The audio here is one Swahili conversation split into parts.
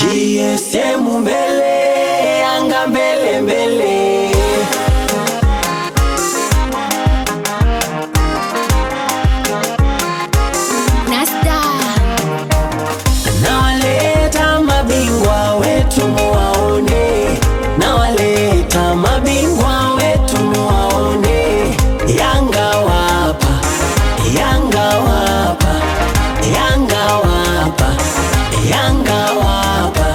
GSM mbele, Yanga mbele mbele. Nasta Nawaleta mabingwa wetu muwaone, nawaleta mabingwa wetu muwaone. Yanga wapa, Yanga wapa, Yanga wapa, Yanga wapa.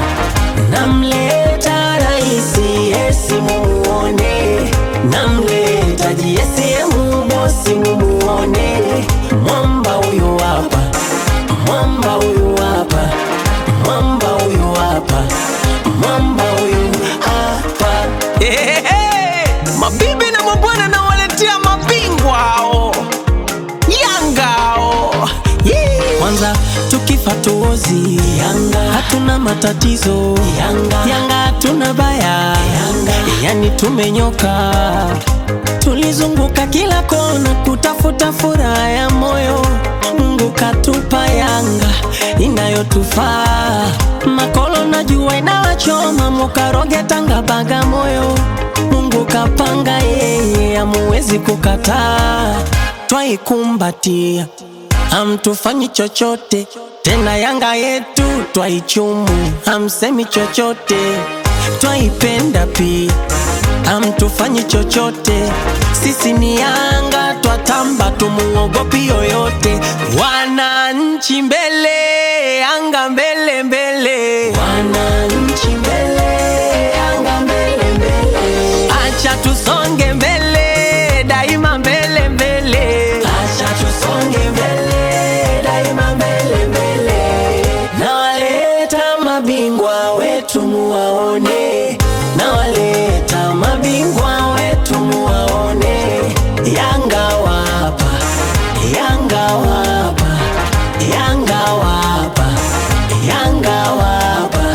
Namleta raisi Yesi mumuone, namleta JSM bosi mumuone. Mwamba huyu hapa mwamba huyu hapa, mwamba huyu hapa, mwamba huyu hapa. Ehehe, mabibi na mabwana nawaletea mabingwa hao Yanga hao Yee. Kwanza tukifa tuozi Yanga, hatuna matatizo Yanga, Yanga hatuna baya Yanga, yani tumenyoka. Tulizunguka kila kona kutafuta furaha ya moyo, Mungu katupa Yanga inayotufaa. Makolo na jua inawachoma, mukaroge Tanga Bagamoyo, Mungu kapanga yeye, amuwezi kukataa, twaikumbatia hamtufanyi chochote tena, Yanga yetu twaichumu, hamsemi chochote, twaipenda pia, hamtufanyi chochote. Sisi ni Yanga, twatamba, tumuogopi yoyote. Wananchi mbele, Yanga mbele mbele, wananchi mbele, Yanga mbele mbele, acha tusonge mbele, daima mbele mbele, acha tusonge mbele, daima mbele mbele. Nawaleta mabingwa wetu muwaone, nawaleta mabingwa wetu muwaone. Yanga wapa, Yanga wapa, Yanga wapa, Yanga wapa.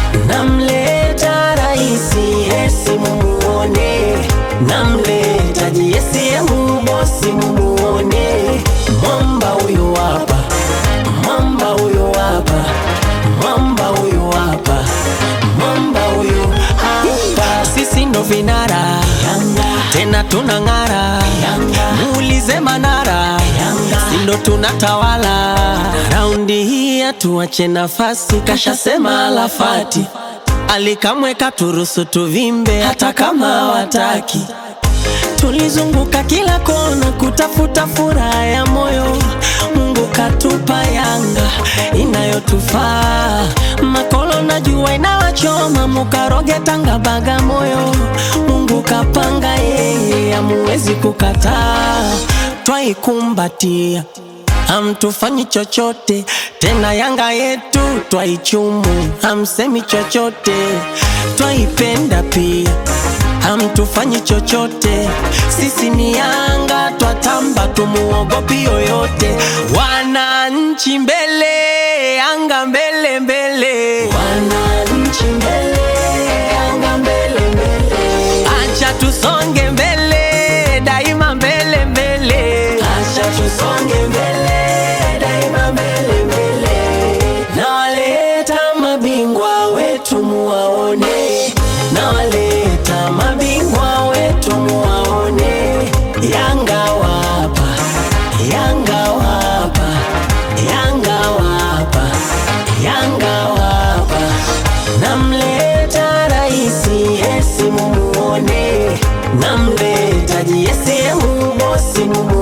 Namleta raisi Yesi mumuone, namleta JSM bosi mumuone. Mwamba huyu hapa, mwamba huyu hapa, mwamba huyu hapa, mwamba huyu hapa. Sisi ndo vinara tena tunang'ara, muulize Manara, si ndo tunatawala raundi hii, hatuache nafasi, kashasema Alafati alikamweka turusu tuvimbe, hata kama wataki Tulizunguka kila kona kutafuta furaha ya moyo, Mungu katupa Yanga inayotufaa. Makolo na jua inawachoma, mukaroge Tanga Bagamoyo, Mungu kapanga yeye, amuwezi kukataa, twaikumbatia hamtufanyi chochote tena, Yanga yetu twaichumu, hamsemi chochote, twaipenda pia hamtufanyi chochote. Sisi ni Yanga, twatamba, tumuogopi yoyote. Wananchi mbele, Yanga mbele mbele, wananchi mbele, Yanga mbele mbele, acha tusonge mbele, daima mbele mbele, acha tusonge mbele, daima mbele mbele. Nawaleta mabingwa wetu muwaone, nawaleta mabingwa wetu muwaone. Yanga wapa, Yanga wapa, Yanga wapa, Yanga wapa. Namleta raisi Yesi mumuone, namleta JSM bosi mumuone.